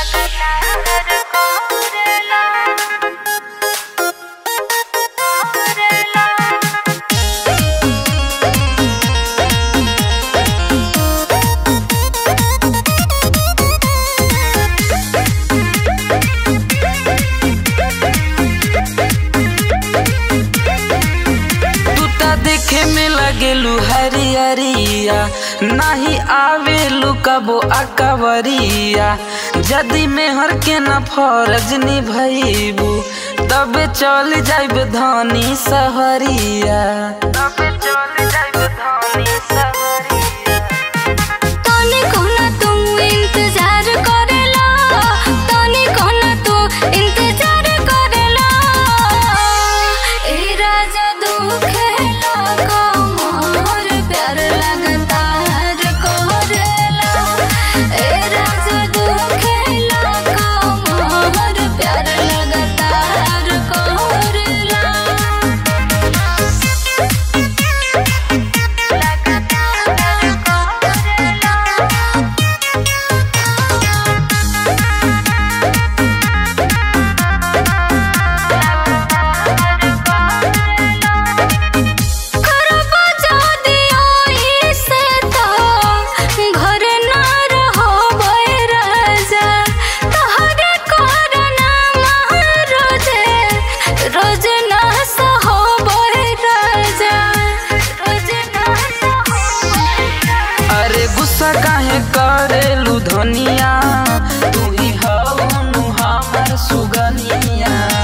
गेलू हरियरिया नाही आवेलू कबो अकवरिया जदि मेहर के न फरज निभैबू तबे चल जाइब धनी सहरिया तबे चल जाइब धनी सहरिया तनी कोना तू इंतजार करेला तनी कोना तू इंतजार करेला ए राजा दुखेला कमर प्यार लगातार करेला ए राजा दुखेला कमर प्यार लगातार करेला करबा जादी ओही से तो घर ना रहबै राजा तहरे करना रोजे रोज ना सहबै राजा रोज ना सहबै अरे गुस्सा काहे करेलू धनिया तू ही हऊ हमर सुगनिया